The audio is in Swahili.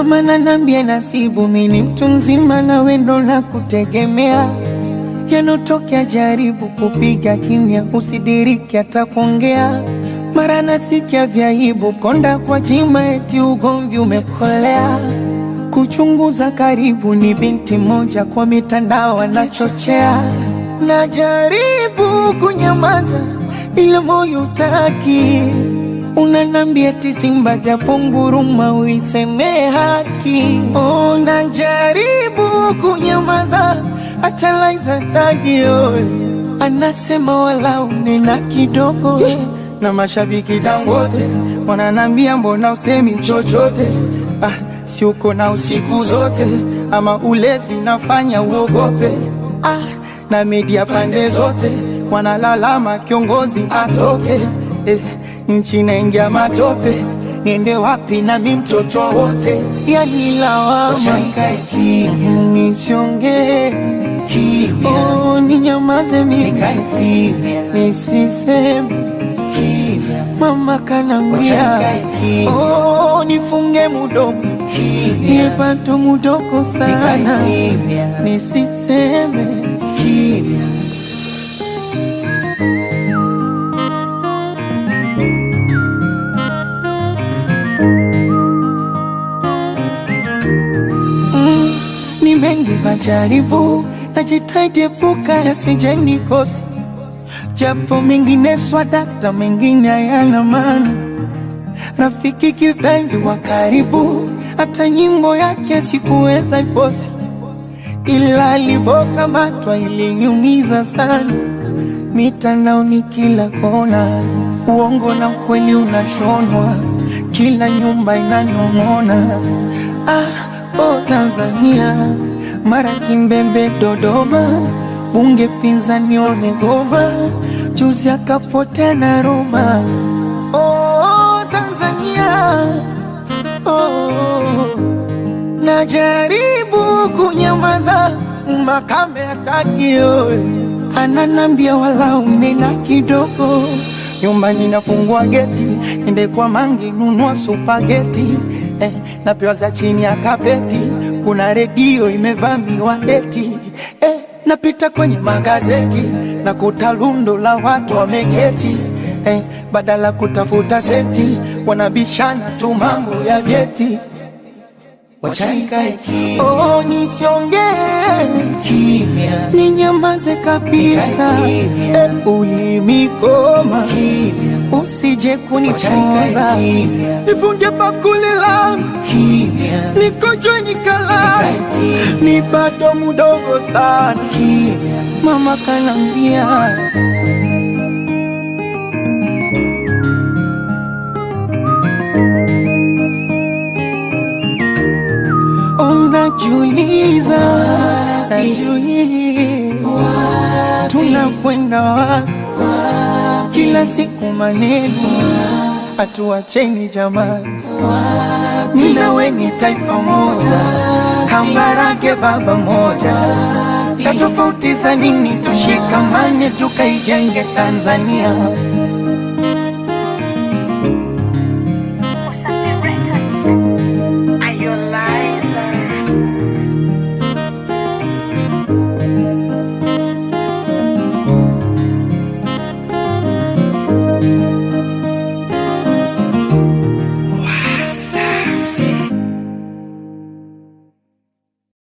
Mama nanambia nasibu, mimi mtu mzima na wendo na kutegemea yanotokea, jaribu kupiga kimya, usidiriki hata kuongea. Mara nasikia vyaibu, konda kwa jima, eti ugomvi umekolea. Kuchunguza karibu, ni binti moja kwa mitandao anachochea. Najaribu kunyamaza, ila moyo utaki Unanambia eti simba japo nguruma uiseme haki. Oh, najaribu kunyamaza hata Laiza tagio anasema wala unena kidogo na mashabiki Dangote wananambia mbona usemi chochote? Ah, si uko na usiku zote ama ulezi nafanya uogope? Ah, na media pande zote wanalalama kiongozi atoke eh, nchi naingia matope, niende wapi nami mtoto wote? Yani lawama nisiongee, oh, ninyamaze mimi nisiseme, mama kanambia oh, nifunge mudomo niepato mudoko sana nisiseme Mm, ni mengi majaribu, najitahidi epuka yasije nikosti, japo mengine swadakta, mengine hayana maana. Rafiki kipenzi wa karibu, hata nyimbo yake sikuweza iposti, ila alipokamatwa iliniumiza sana. Mitandaoni kila kona, uongo na ukweli unashonwa, kila nyumba inanong'ona. Ah, oh Tanzania, mara Kimbembe, Dodoma, bunge pinzani Onegoma, juzi akapotea na Roma. Oh Tanzania, oh, najaribu kunyamaza, makame hataki oe, ananambia wala unena kidogo nyumbani nafungua geti, nende kwa mangi nunua supageti eh, napewa za chini ya kapeti, kuna redio imevamiwa eti eh, napita kwenye magazeti na kuta lundo la watu wameketi eh, badala kutafuta senti wanabishana tu mambo ya vyeti. Oh, nisiongee Kimya. ninyamaze kabisa, Kimya. eh, ulimikoma Kimya. usije kunichoza, Kimya. nifunge bakuli langu Kimya. nikojwe nikalala, ni bado mudogo sana, Kimya. mama kanambia unajiuliza, najiuliza tunakwenda wapi? Kila siku maneno hatuacheni jamani, mimi na wewe ni taifa moja, kambarage baba moja, sa tofauti za nini? Tushikamane tukaijenge Tanzania.